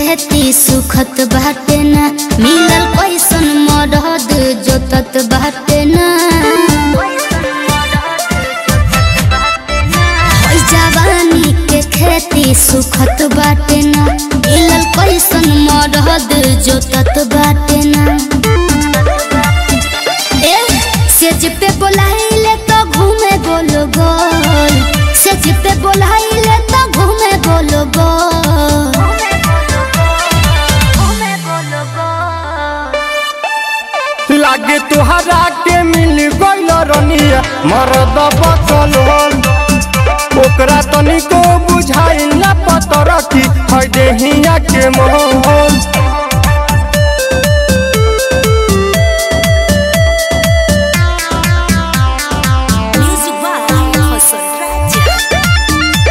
खेती सुखत बाटे ना मिलल कैसन मरद जोतत बाटे ना होई जवानी के खेती सुखत बाटे ना मिलल कैसन मरद जोतत बाटे ना ए सेज पे बोलाइले तो घूमे गोल गोल सेज पे बोलाइले तो घूमे गोल गोल लागे तुहरा के मिल गइल रनिया मरद बचल हल ओकरा तनिको बुझाइल ना पतर की है देहिया के मोहल Music by Hasan Raja.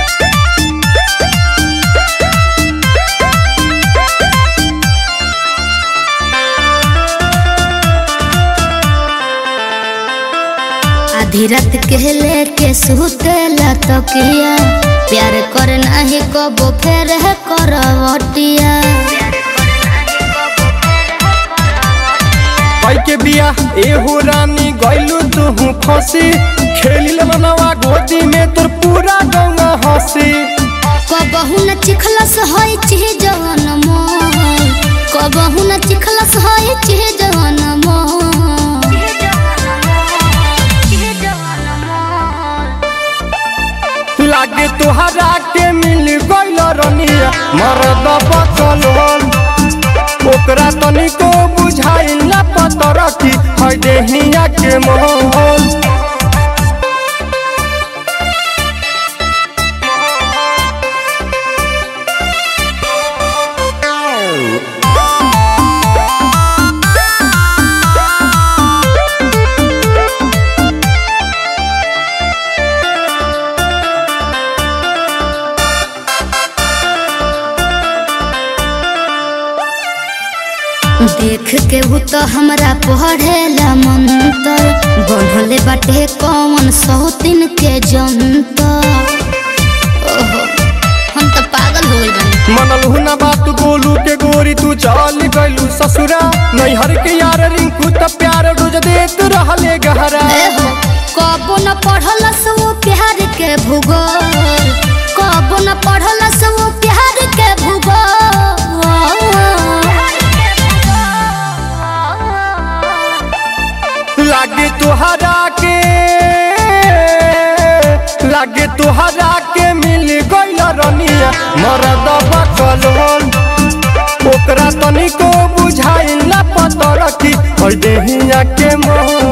आधी रात के लेके सुतेला तकिया प्यार कर नाही कबो फेर है करवटिया भाई के बिया एहो रानी गइलू तू फंसी खेलिल मनवा गोदी में तोर पूरा गंगा हंसी कबहू न चिखलस होई चिह जवन मोल कबहू न चिखलस होई चिह जवन मोल लागे तुहरा के मिल गइल रनिया मरद बचल हल ओकरा तनिको बुझाइल ना पतर की है देहिया के मोहल देख के वो तो हमरा पढ़ेला मंतर बढ़ले बाटे कौन सौतिन के जंतर ओहो हम तो पागल हो गइल बानी मनल हुना बात गोलू के गोरी तू चल गइलू ससुरा नैहर के यार रिंकू त प्यार रोज देत रहले गहरा एहो, कबो न पढ़लस वो प्यार के भूगोल कबो न पढ़लस वो प्यार के भूगोल लागे तुहरा के लागे तुहरा के मिल गइल रनिया मरद बकल हल ओकरा तनिको बुझाइल ना पतर की है देहिया के मोह